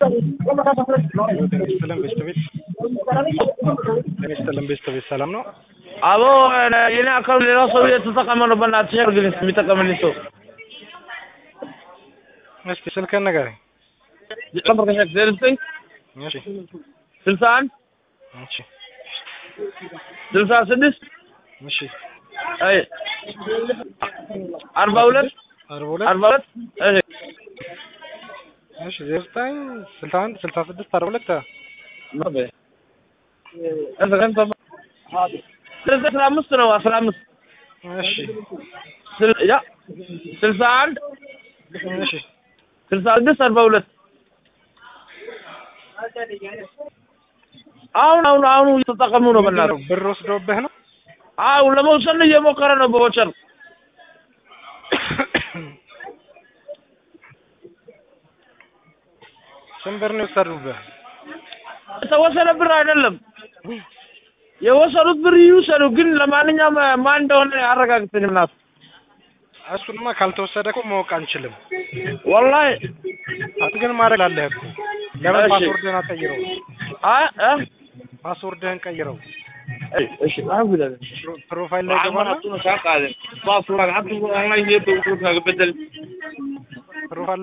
ጤና ይስጥልን ቤተሰቤት ጤና ይስጥልን ቤተሰቤት ሰላም ነው? አቦ የኔ አካውንት ሌላ ሰው እየተጠቀመ ነው። በእናትሽ አድርግልኝ የሚጠቀምልኝ ሰው እስቲ ስልክህን ንገረኝ። ዜሮ ዘጠኝ እሺ ስልሳ አንድ እሺ ስልሳ ስድስት እሺ አይ አርባ ሁለት አርባ ሁለት አርባ ሁለት እሺ እሺ ዜሮ ዘጠኝ ስልሳ አንድ ስልሳ ስድስት አርባ ሁለት አስራ አምስት ነው አስራ አምስት እሺ ስል- ያ ስልሳ አንድ እሺ ስልሳ ስድስት አርባ ሁለት አሁን አሁን አሁን እየተጠቀሙ ነው። በእናትህ ብር ወስዶብህ ነው? አዎ ለመውሰድ እየሞከረ ነው በወቸር ስንት ብር ነው የወሰዱብህ? የተወሰነ ብር አይደለም የወሰዱት ብር ይውሰዱ፣ ግን ለማንኛውም ማን እንደሆነ አረጋግጠኝ እናት እሱንማ ካልተወሰደ እኮ ማወቅ አንችልም። ወላሂ አንተ ግን ማድረግ አለህ እኮ። ለምን እሺ። ፓስወርድህን አትቀይረው? አይ እ ፓስወርድህን ቀይረው። እሺ አልሐምዱሊላህ ፕሮ- ፕሮፋይል ላይ ገባና ፕሮፋይል